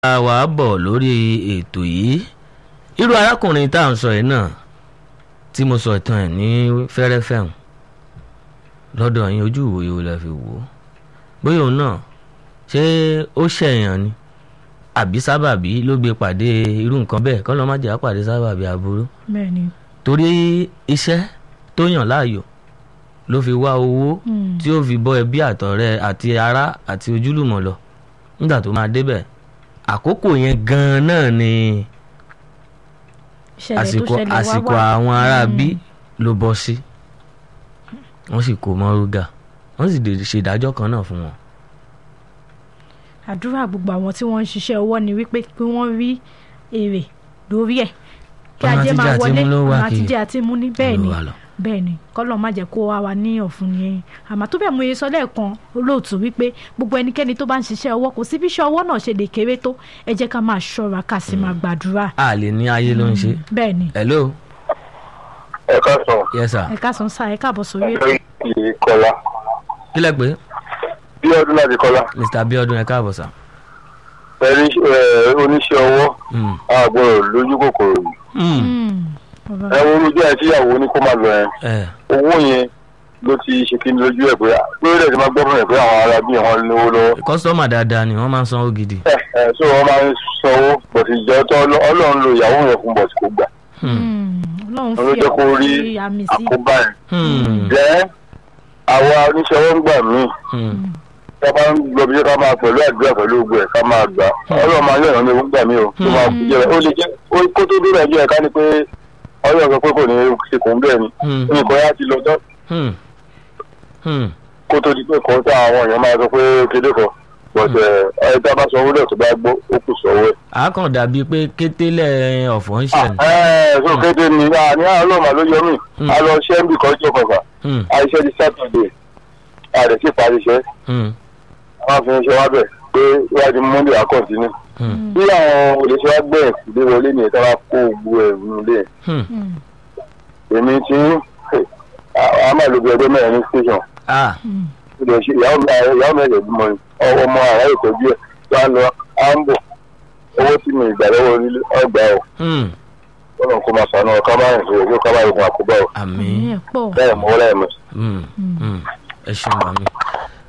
a wà á bọ̀ lórí ètò yìí irú arákùnrin tá à ń sọ yìí náà tí mo sọ ìtàn ẹ̀ ní fẹ́rẹ́fẹ́ hàn lọ́dọ̀ yín ojú ìwòye wo la fi wò ó bóyá òun náà ṣé ó ṣẹ̀yàn ni àbí sábàbí ló gbé pàdé irú nǹkan bẹ́ẹ̀ kọ́ ló má jẹ́ àpàdé sábàbí aburú bẹ́ẹ̀ni. torí iṣẹ́ tó yàn láàyò ló fi wá owó Mm. tí ó fi bọ́ ẹbí àtọ̀rẹ́ àti ará àti ojúlùmọ̀ lọ nígbà tó máa débẹ̀ àkókò yẹn gan-an náà ni ìṣẹ̀lẹ̀ tó àsìkò ṣẹlẹ̀ wá àsìkò wà. àwọn ará Mm. bí ló bọ́ sí wọ́n sì kó mọ́rúgà wọ́n sì dè ṣèdájọ́ kan náà fún wọn. àdúrà gbogbo àwọn tí wọ́n ń ṣiṣẹ́ ọwọ́ ni wípé kí wọ́n rí èrè lórí ẹ̀ kí Ọ̀nà ajé àtijẹ máa àti wọlé mú ló wà ọ̀nà kiri. àtijẹ àti mú ní bẹ́ẹ̀ ni Olúwa lọ. bẹ́ẹ̀ ni kọ́lọ́ má jẹ́ kó wá wa ní ọ̀fun ni àmọ́ tó bẹ́ẹ̀ mú iye sọ lẹ́ẹ̀kan olóòtú wípé gbogbo ẹnikẹ́ni tó bá ń ṣiṣẹ́ ọwọ́ kò sí bí iṣẹ́ ọwọ́ náà ṣe lè kéré tó ẹ jẹ́ ká máa ṣọ́ra ká sì máa gbàdúrà a lè ní ayé ló ń ṣe. bẹ́ẹ̀ ni hello ẹ káàsán yes sir ẹ káàsán sá ẹ káàbọ̀ sórí ètò lórí ti kọlá kílẹ̀ pé bí ọdún láti kọlá mr abiodun ẹ káàbọ̀ sir. pẹ̀lú oníṣẹ́ ọwọ́ Mm. àgbọ̀rọ̀ lójú kòkòrò yìí Mm. Mm. ẹ wo olójú ẹ tíyàwó ní kó má lọ yẹn ẹ owó yẹn ló ti ṣe kí ni lójú ẹ pé lórí ẹ̀ ti máa gbọ́ fún ẹ pé àwọn ará bí wọn lówó lọ́wọ́ kọ́sítọ́mà dáadáa ni wọ́n máa ń sanwó gidi. ẹ ẹ so wọn máa ń sanwó bọ̀tì ìjọ tó ọlọ́run lo ìyàwó yẹn fún bọ̀tì kò gbà Hmm. Mm. ọlọ́run wọn ló fi jẹ́ kó rí ọ̀pọ̀ sí àmì sí àkóbá yẹn Hmm. jẹ́ àwa oníṣẹ́ ọwọ́ ń gbà míì Hmm. ká bá ń lọ bí ká máa pẹ̀lú àdúrà pẹ̀lú ogun ẹ̀ ká máa gbà ọlọ́run máa yọ̀ràn mi gbà mí o tó máa kú jẹ́ ó lè jẹ́ ó- kó tó dé nàìjíríà ká ní pé ọlọ́run sọ pé kò ní ṣe kò ń bẹ́ẹ̀ ni Hmm. nǹkan yá ti lọ tán Hmm. Hmm. kó tó di pé kò tá àwọn èèyàn máa sọ pé kéde kan but ẹ tá a bá sọ owó lẹ̀ tó bá gbọ́ ó kù sọ́wọ́ ẹ̀. a kàn dàbí pé kétélẹ̀ ọ̀fọ̀ ń ṣẹ̀ ni. ẹ ẹ so kéde ni a ní àwọn ọlọ́run ló yọ mí Hmm. a lọ ṣẹ́ ń bì kan jọ kọ̀ọ̀kan Hmm. àìṣẹ́ di sátọ̀dẹ̀ a rẹ̀ sì parí iṣẹ́ Hmm. wọ́n fi ń ṣe wá bẹ̀ pé wájú monday á kọ̀ǹtínú Hmm. bí àwọn olùṣẹ́ wa gbẹ̀ ìdí wọlé ni ìta bá kó gbogbo ẹ̀ nílé Hmm. Mm. èmi tí a máa lo bí ọjọ́ mẹ́rin ní station ah Mm. ilé ṣe ìyàwó mi ìyàwó mi ẹ̀jẹ̀ bímọ ni ọwọ́ ọmọ àrà ìtọ́jú ẹ̀ tó á lọ á ń bọ̀ owó tí mi ìgbà lọ́wọ́ onílé ọgbà ọ̀ Hmm. ọ̀nà kó máa sànú ọ̀ká máa ń sọ̀rọ̀ ká máa rògbòn àkóbá ọ̀ àmì. àmì ẹ̀ pọ̀ bẹ́ẹ̀ mọ́ lẹ́ẹ̀mí. Hmm. Hmm. ẹ ṣeun àmì.